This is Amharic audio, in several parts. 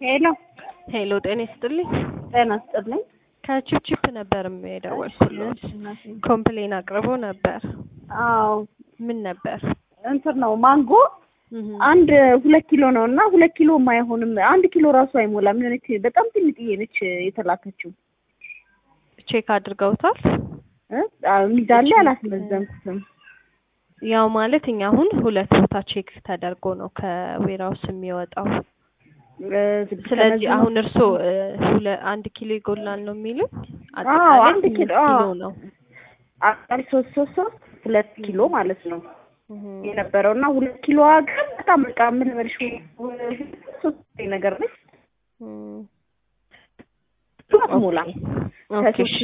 ሄሎ ሄሎ ጤና ይስጥልኝ። ጤና ይስጥልኝ። ከቺፕቺፕ ነበር የደወልኩልሽ። ኮምፕሌን አቅርቦ ነበር። አዎ ምን ነበር? እንትን ነው ማንጎ እህ አንድ ሁለት ኪሎ ነው እና ሁለት ኪሎ አይሆንም። አንድ ኪሎ ራሱ አይሞላም። የሆነች በጣም ትንጥዬ ነች የተላከችው። ቼክ አድርገውታል? እ? አዎ ሚዛን ላይ አላስመዘንኩትም። ያው ማለት እኛ አሁን ሁለት ቦታ ቼክ ተደርጎ ነው ከዌራውስ የሚወጣው። እ፣ ስለዚህ ተመዝኖ- አሁን እርስዎ እ፣ ሁለ አንድ ኪሎ ይጎላል ነው የሚሉኝ? አዎ አጠቃላይ አንድ ስምንት ኪሎ ኪሎ አዎ። ነው። አቃሪ ሶስት ሶስት ሶስት ሁለት ኪሎ ማለት ነው እህ የነበረው እና ሁለት ኪሎ ግን በጣም በቃ ምን ልበልሽ ሶስት ነገር ነች እም፣ ሞላ ኦኬ እሺ።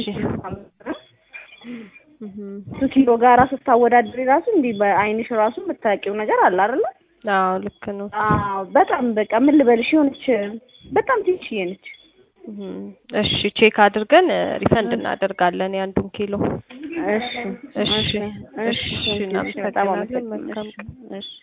እህ ሶስት ኪሎ ጋራ ስታወዳድሪ ራሱ እንዲህ በአይንሽ ራሱ የምታውቂው ነገር አለ አይደለ? አዎ ልክ ነው። አዎ በጣም በቃ ምን ልበልሽ የሆነች በጣም ትንሽዬ ነች። እህ እሺ ቼክ አድርገን እ፣ ሪፈንድ እናደርጋለን የአንዱን ኪሎ። እሺ እሺ እሺ እሺ በጣም እናመሰግናለን። አመሰግናለሁ። መልካም ቀን። እሺ